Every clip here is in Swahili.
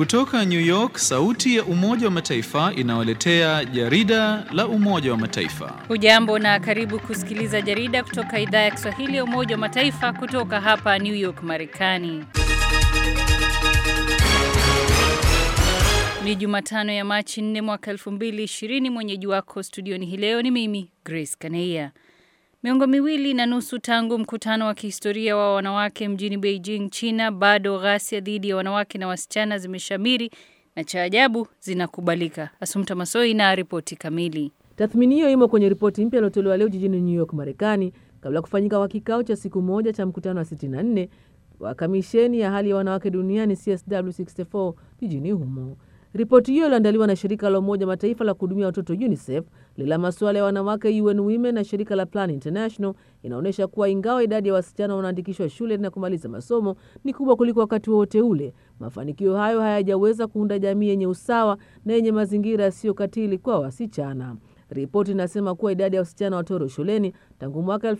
Kutoka New York, sauti ya Umoja wa Mataifa inawaletea jarida la Umoja wa Mataifa. Hujambo na karibu kusikiliza jarida kutoka idhaa ya Kiswahili ya Umoja wa Mataifa kutoka hapa New York, Marekani. Ni Jumatano ya Machi 4 mwaka 2020. Mwenyeji wako studioni hii leo ni mimi Grace Kaneia. Miongo miwili na nusu tangu mkutano wa kihistoria wa wanawake mjini Beijing, China, bado ghasia dhidi ya wanawake na wasichana zimeshamiri na cha ajabu zinakubalika. Asumta Masoi na ripoti kamili. Tathmini hiyo imo kwenye ripoti mpya iliyotolewa leo jijini New York, Marekani, kabla ya kufanyika kwa kikao cha siku moja cha mkutano wa 64 wa kamisheni ya hali ya wanawake duniani CSW64 jijini humo. Ripoti hiyo iliandaliwa na shirika la Umoja Mataifa la kuhudumia watoto UNICEF, lila masuala ya wanawake UN Women na shirika la Plan International inaonyesha kuwa ingawa idadi ya wasichana wanaandikishwa shule na kumaliza masomo ni kubwa kuliko wakati wowote ule, mafanikio hayo hayajaweza kuunda jamii yenye usawa na yenye mazingira yasiyokatili kwa wasichana. Ripoti inasema kuwa idadi ya wasichana watoro shuleni tangu mwaka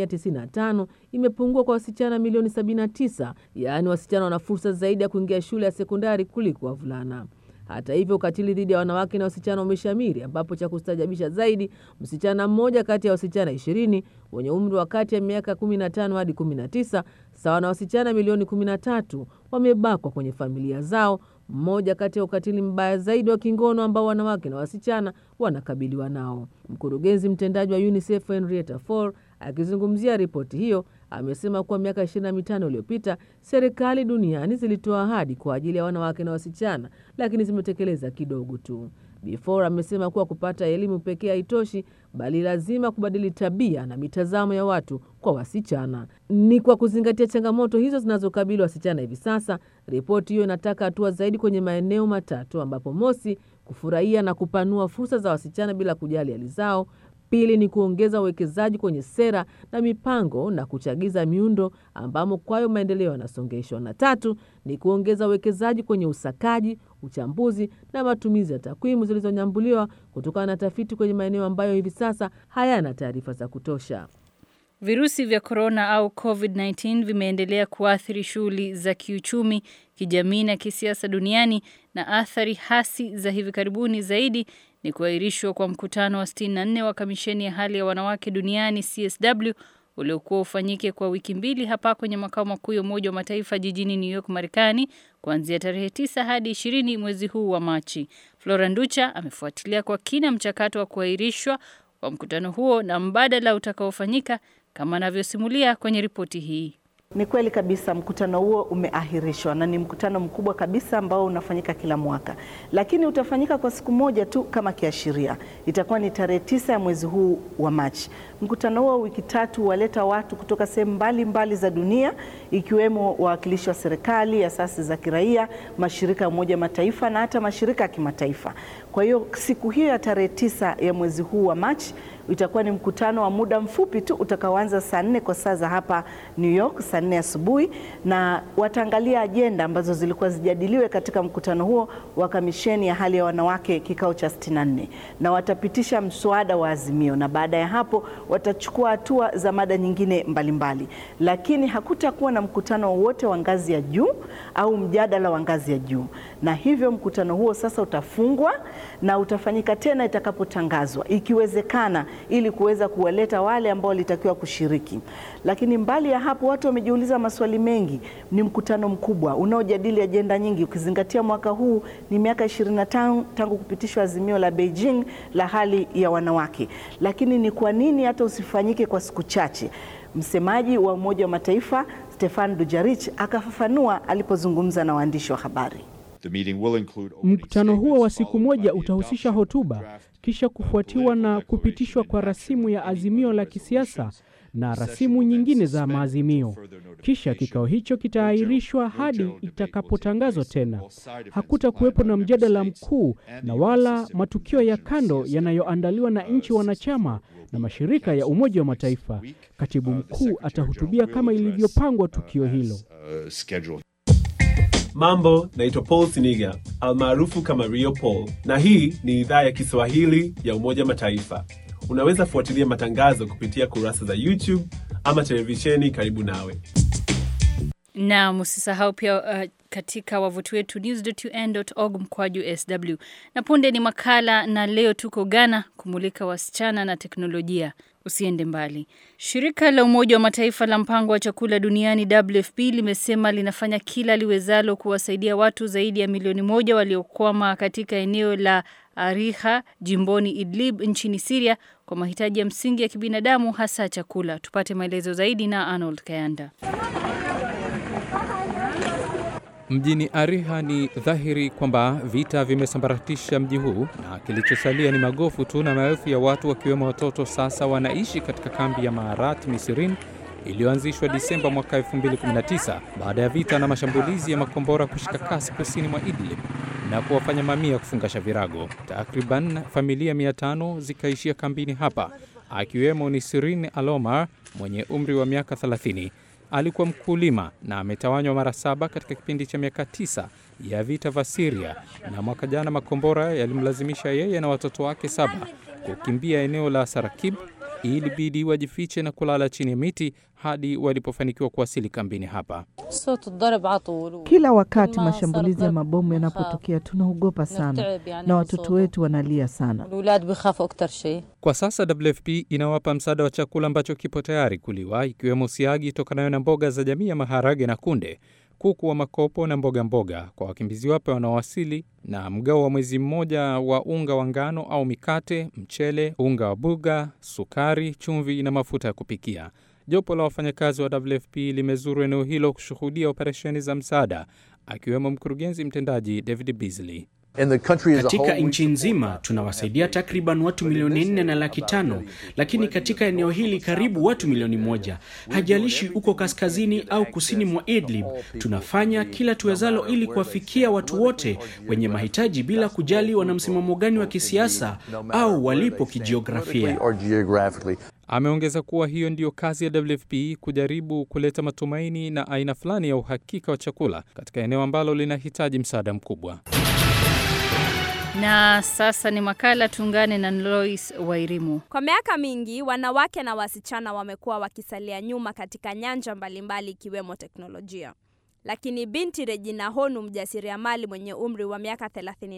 1995 imepungua kwa wasichana milioni 79, yaani wasichana wana fursa zaidi ya kuingia shule ya sekondari kuliko wavulana. Hata hivyo ukatili dhidi ya wanawake na wasichana umeshamiri, ambapo cha kustajabisha zaidi, msichana mmoja kati ya wasichana ishirini wenye umri wa kati ya miaka 15 hadi 19 sawa na wasichana milioni 13 wamebakwa kwenye familia zao, mmoja kati ya ukatili mbaya zaidi wa kingono ambao wanawake na wasichana wanakabiliwa nao. Mkurugenzi mtendaji wa UNICEF Henrietta Fore akizungumzia ripoti hiyo amesema kuwa miaka 25 iliyopita serikali duniani zilitoa ahadi kwa ajili ya wanawake na wasichana, lakini zimetekeleza kidogo tu. Before amesema kuwa kupata elimu pekee haitoshi, bali lazima kubadili tabia na mitazamo ya watu kwa wasichana. Ni kwa kuzingatia changamoto hizo zinazokabili wasichana hivi sasa, ripoti hiyo inataka hatua zaidi kwenye maeneo matatu, ambapo mosi, kufurahia na kupanua fursa za wasichana bila kujali hali zao Pili ni kuongeza uwekezaji kwenye sera na mipango na kuchagiza miundo ambamo kwayo maendeleo yanasongeshwa, na tatu ni kuongeza uwekezaji kwenye usakaji, uchambuzi na matumizi ya takwimu zilizonyambuliwa kutokana na tafiti kwenye maeneo ambayo hivi sasa hayana taarifa za kutosha. Virusi vya korona au COVID-19 vimeendelea kuathiri shughuli za kiuchumi, kijamii na kisiasa duniani na athari hasi za hivi karibuni zaidi ni kuahirishwa kwa mkutano wa 64 wa kamisheni ya hali ya wanawake duniani CSW uliokuwa ufanyike kwa wiki mbili hapa kwenye makao makuu ya Umoja wa Mataifa jijini New York, Marekani, kuanzia tarehe 9 hadi 20 mwezi huu wa Machi. Flora Nducha amefuatilia kwa kina mchakato wa kuahirishwa kwa mkutano huo na mbadala utakaofanyika kama anavyosimulia kwenye ripoti hii. Ni kweli kabisa, mkutano huo umeahirishwa na ni mkutano mkubwa kabisa ambao unafanyika kila mwaka, lakini utafanyika kwa siku moja tu kama kiashiria. Itakuwa ni tarehe tisa ya mwezi huu wa Machi. Mkutano huo wiki tatu waleta watu kutoka sehemu mbalimbali za dunia, ikiwemo wawakilishi wa serikali, asasi za kiraia, mashirika ya Umoja Mataifa na hata mashirika ya kimataifa. Kwa hiyo siku hiyo ya tarehe tisa ya mwezi huu wa Machi itakuwa ni mkutano wa muda mfupi tu utakaoanza saa nne kwa saa za hapa New York, saa nne asubuhi, na wataangalia ajenda ambazo zilikuwa zijadiliwe katika mkutano huo wa kamisheni ya hali ya wanawake kikao cha 64 na watapitisha mswada wa azimio, na baada ya hapo watachukua hatua za mada nyingine mbalimbali mbali. Lakini hakutakuwa na mkutano wowote wa ngazi ya juu au mjadala wa ngazi ya juu, na hivyo mkutano huo sasa utafungwa na utafanyika tena itakapotangazwa, ikiwezekana ili kuweza kuwaleta wale ambao walitakiwa kushiriki. Lakini mbali ya hapo, watu wamejiuliza maswali mengi. Ni mkutano mkubwa unaojadili ajenda nyingi, ukizingatia mwaka huu ni miaka 25 tangu kupitishwa azimio la Beijing la hali ya wanawake. Lakini ni kwa nini hata usifanyike kwa siku chache? Msemaji wa Umoja wa Mataifa Stefan Dujarric akafafanua alipozungumza na waandishi wa habari. Mkutano huo wa siku moja utahusisha hotuba, kisha kufuatiwa na kupitishwa kwa rasimu ya azimio la kisiasa na rasimu nyingine za maazimio. Kisha kikao hicho kitaahirishwa hadi itakapotangazwa tena. Hakutakuwepo na mjadala mkuu na wala matukio ya kando yanayoandaliwa na nchi wanachama na mashirika ya Umoja wa Mataifa. Katibu mkuu atahutubia kama ilivyopangwa tukio hilo. Mambo, naitwa Paul Siniga almaarufu kama Rio Paul, na hii ni idhaa ya Kiswahili ya Umoja Mataifa. Unaweza fuatilia matangazo kupitia kurasa za YouTube ama televisheni karibu nawe. Na msisahau pia uh, katika wavuti wetu news.un.org mkwaju sw. Na punde ni makala, na leo tuko Ghana kumulika wasichana na teknolojia. Usiende mbali. Shirika la Umoja wa Mataifa la mpango wa chakula duniani WFP limesema linafanya kila liwezalo kuwasaidia watu zaidi ya milioni moja waliokwama katika eneo la Ariha jimboni Idlib nchini Siria kwa mahitaji ya msingi ya kibinadamu hasa chakula. Tupate maelezo zaidi na Arnold Kayanda. Mjini Ariha ni dhahiri kwamba vita vimesambaratisha mji huu na kilichosalia ni magofu tu, na maelfu ya watu wakiwemo watoto sasa wanaishi katika kambi ya Maarat Misirin iliyoanzishwa Disemba mwaka 2019 baada ya vita na mashambulizi ya makombora kushika kasi kusini mwa Idlib na kuwafanya mamia kufungasha virago. Takriban familia 500 zikaishia kambini hapa, akiwemo Nisirin Alomar mwenye umri wa miaka 30. Alikuwa mkulima na ametawanywa mara saba katika kipindi cha miaka tisa ya vita vya Syria, na mwaka jana makombora yalimlazimisha yeye na watoto wake saba kukimbia eneo la Sarakib. Ilibidi wajifiche na kulala chini ya miti hadi walipofanikiwa kuwasili kambini hapa. Kila wakati mashambulizi ya mabomu yanapotokea tunaogopa sana na watoto wetu wanalia sana. Kwa sasa WFP inawapa msaada wa chakula ambacho kipo tayari kuliwa, ikiwemo siagi tokanayo na mboga za jamii ya maharage na kunde, kuku wa makopo na mboga mboga kwa wakimbizi wapya wanaowasili, na mgao wa mwezi mmoja wa unga wa ngano au mikate, mchele, unga wa buga, sukari, chumvi na mafuta ya kupikia. Jopo la wafanyakazi wa WFP limezuru eneo hilo kushuhudia operesheni za msaada, akiwemo mkurugenzi mtendaji David Beasley. Katika nchi nzima tunawasaidia takriban watu milioni nne na laki tano, lakini katika eneo hili karibu watu milioni moja. Hajalishi uko kaskazini au kusini mwa Idlib, tunafanya kila tuwezalo ili kuwafikia watu wote wenye mahitaji bila kujali wana msimamo gani wa kisiasa au walipo kijiografia. Ameongeza kuwa hiyo ndiyo kazi ya WFP, kujaribu kuleta matumaini na aina fulani ya uhakika wa chakula katika eneo ambalo linahitaji msaada mkubwa. Na sasa ni makala, tuungane na Lois Wairimu. Kwa miaka mingi wanawake na wasichana wamekuwa wakisalia nyuma katika nyanja mbalimbali ikiwemo teknolojia. Lakini binti Regina Honu, mjasiriamali mwenye umri wa miaka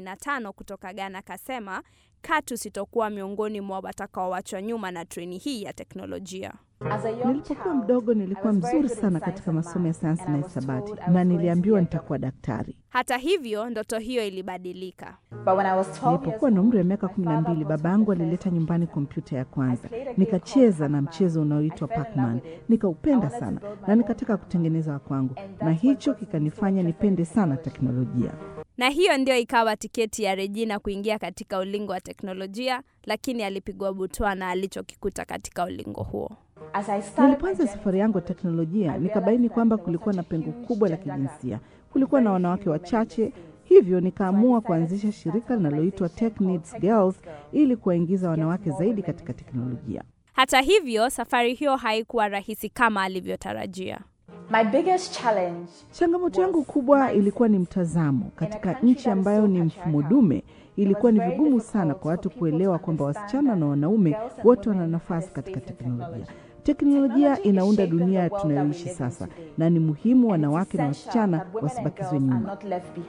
35 kutoka Ghana, kasema katu sitokuwa miongoni mwa watakaoachwa nyuma na treni hii ya teknolojia. Nilipokuwa mdogo nilikuwa mzuri sana katika masomo ya sayansi na hisabati na niliambiwa nitakuwa daktari. Hata hivyo, ndoto hiyo ilibadilika. Nilipokuwa na umri wa miaka kumi na mbili, baba yangu alileta nyumbani kompyuta ya kwanza. Nikacheza na mchezo unaoitwa Pac-Man, nikaupenda sana na nikataka kutengeneza wa kwangu, na hicho kikanifanya nipende sana teknolojia. Na hiyo ndio ikawa tiketi ya Regina kuingia katika ulingo wa teknolojia, lakini alipigwa butwa na alichokikuta katika ulingo huo. Nilipoanza safari yangu ya teknolojia, nikabaini kwamba kulikuwa na pengo kubwa la kijinsia. Kulikuwa na wanawake wachache, hivyo nikaamua kuanzisha shirika linaloitwa Tech Needs Girls ili kuwaingiza wanawake zaidi katika teknolojia. Hata hivyo, safari hiyo haikuwa rahisi kama alivyotarajia. My biggest challenge, changamoto yangu kubwa ilikuwa ni mtazamo. Katika nchi ambayo ni mfumo dume, ilikuwa ni vigumu sana kwa watu kuelewa kwamba wasichana na wanaume wote wana nafasi katika teknolojia. Teknolojia inaunda dunia tunayoishi sasa, na ni muhimu wanawake na wasichana wasibakizwe nyuma.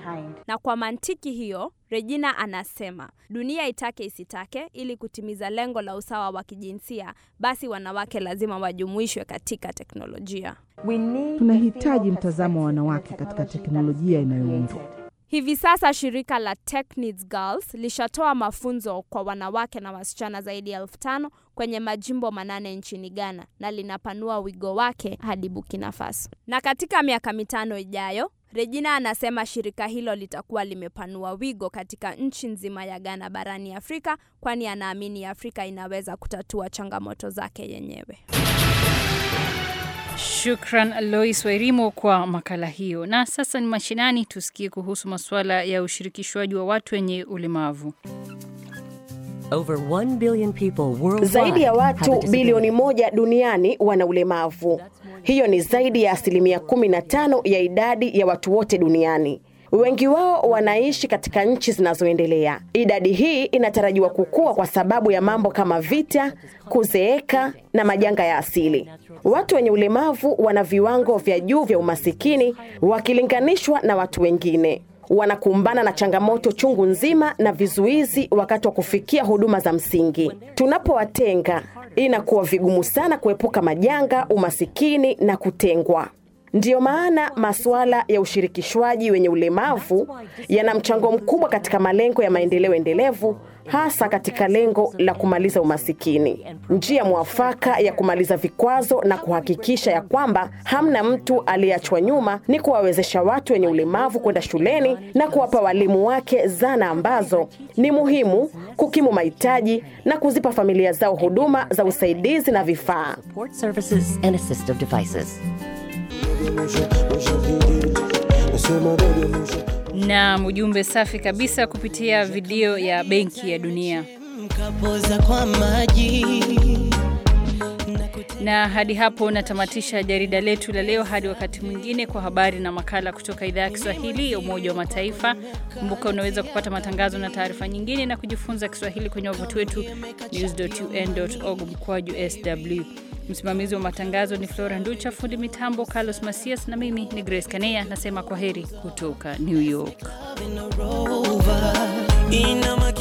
Na kwa mantiki hiyo, Regina anasema dunia itake isitake, ili kutimiza lengo la usawa wa kijinsia, basi wanawake lazima wajumuishwe katika teknolojia. Tunahitaji mtazamo wa wanawake katika teknolojia inayoundwa Hivi sasa shirika la Tech Needs Girls lishatoa mafunzo kwa wanawake na wasichana zaidi ya elfu tano kwenye majimbo manane nchini Ghana na linapanua wigo wake hadi Burkina Faso. Na katika miaka mitano ijayo, Regina anasema shirika hilo litakuwa limepanua wigo katika nchi nzima ya Ghana barani Afrika, kwani anaamini Afrika inaweza kutatua changamoto zake yenyewe. Shukran Lois Wairimo kwa makala hiyo. Na sasa ni mashinani, tusikie kuhusu masuala ya ushirikishwaji wa watu wenye ulemavu. Over 1 billion people worldwide Zaidi ya have a watu disability. bilioni moja duniani wana ulemavu. Hiyo ni zaidi ya asilimia 15 ya idadi ya watu wote duniani. Wengi wao wanaishi katika nchi zinazoendelea. Idadi hii inatarajiwa kukua kwa sababu ya mambo kama vita, kuzeeka na majanga ya asili. Watu wenye ulemavu wana viwango vya juu vya umasikini wakilinganishwa na watu wengine. Wanakumbana na changamoto chungu nzima na vizuizi wakati wa kufikia huduma za msingi. Tunapowatenga, inakuwa vigumu sana kuepuka majanga, umasikini na kutengwa. Ndiyo maana masuala ya ushirikishwaji wenye ulemavu yana mchango mkubwa katika malengo ya maendeleo endelevu, hasa katika lengo la kumaliza umasikini. Njia mwafaka ya kumaliza vikwazo na kuhakikisha ya kwamba hamna mtu aliyeachwa nyuma ni kuwawezesha watu wenye ulemavu kwenda shuleni na kuwapa walimu wake zana ambazo ni muhimu kukimu mahitaji na kuzipa familia zao huduma za usaidizi na vifaa. Support services and assistive devices. Na ujumbe safi kabisa kupitia video ya Benki ya Dunia. Kapoza kwa maji Na hadi hapo natamatisha jarida letu la leo. Hadi wakati mwingine, kwa habari na makala kutoka idhaa ya Kiswahili ya Umoja wa Mataifa. Kumbuka unaweza kupata matangazo na taarifa nyingine na kujifunza Kiswahili kwenye wavuti wetu news.un.org mkwaju sw. Msimamizi wa matangazo ni Flora Nducha, fundi mitambo Carlos Masias, na mimi ni Grace Kanea nasema kwa heri kutoka New York. Ina